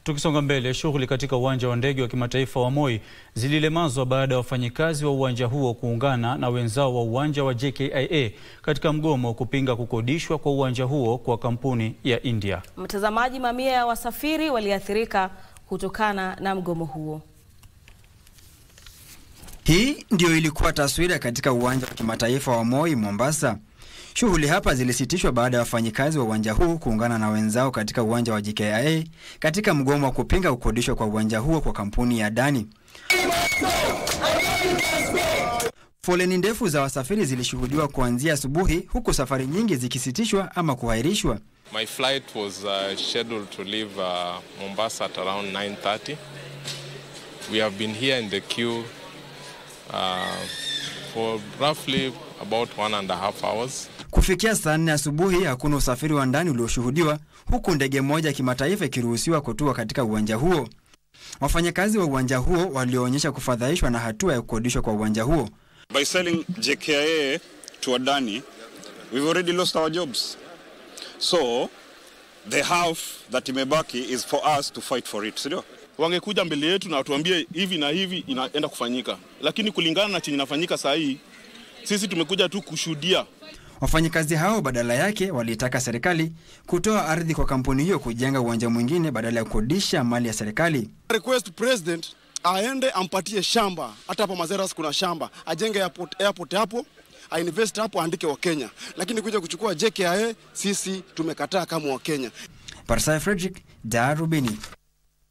Tukisonga mbele, shughuli katika uwanja wa ndege wa kimataifa wa Moi zililemazwa baada ya wafanyikazi wa uwanja huo kuungana na wenzao wa uwanja wa JKIA katika mgomo kupinga kukodishwa kwa uwanja huo kwa kampuni ya India. Mtazamaji, mamia ya wasafiri waliathirika kutokana na mgomo huo. Hii ndio ilikuwa taswira katika uwanja wa kimataifa wa Moi Mombasa. Shughuli hapa zilisitishwa baada ya wafanyikazi wa uwanja huu kuungana na wenzao katika uwanja wa JKIA katika mgomo wa kupinga kukodishwa kwa uwanja huo kwa kampuni ya Adani. Foleni ndefu za wasafiri zilishuhudiwa kuanzia asubuhi huku safari nyingi zikisitishwa ama kuahirishwa. My flight was uh, scheduled to leave uh, Mombasa at around 9:30. We have been here in the queue uh, for roughly about one and a half hours. Kufikia saa nne asubuhi hakuna usafiri wa ndani ulioshuhudiwa huku ndege moja ya kimataifa ikiruhusiwa kutua katika uwanja huo. Wafanyakazi wa uwanja huo walioonyesha kufadhaishwa na hatua ya kukodishwa kwa uwanja huo. By selling JKIA to Adani, we've already lost our jobs. So the half that imebaki is for us to fight for it, sindio? Wangekuja mbele yetu na watuambie hivi na hivi inaenda kufanyika, lakini kulingana na chenye inafanyika saa hii, sisi tumekuja tu kushuhudia. Wafanyakazi hao badala yake walitaka serikali kutoa ardhi kwa kampuni hiyo kujenga uwanja mwingine badala ya kukodisha mali ya serikali. Request president aende ampatie shamba, hata hapa Mazeras kuna shamba, ajenge airport, airport hapo ainvest hapo, aandike wa Kenya, lakini kuja kuchukua JKIA sisi tumekataa kama wa Kenya. Parsai Frederick, Darubini.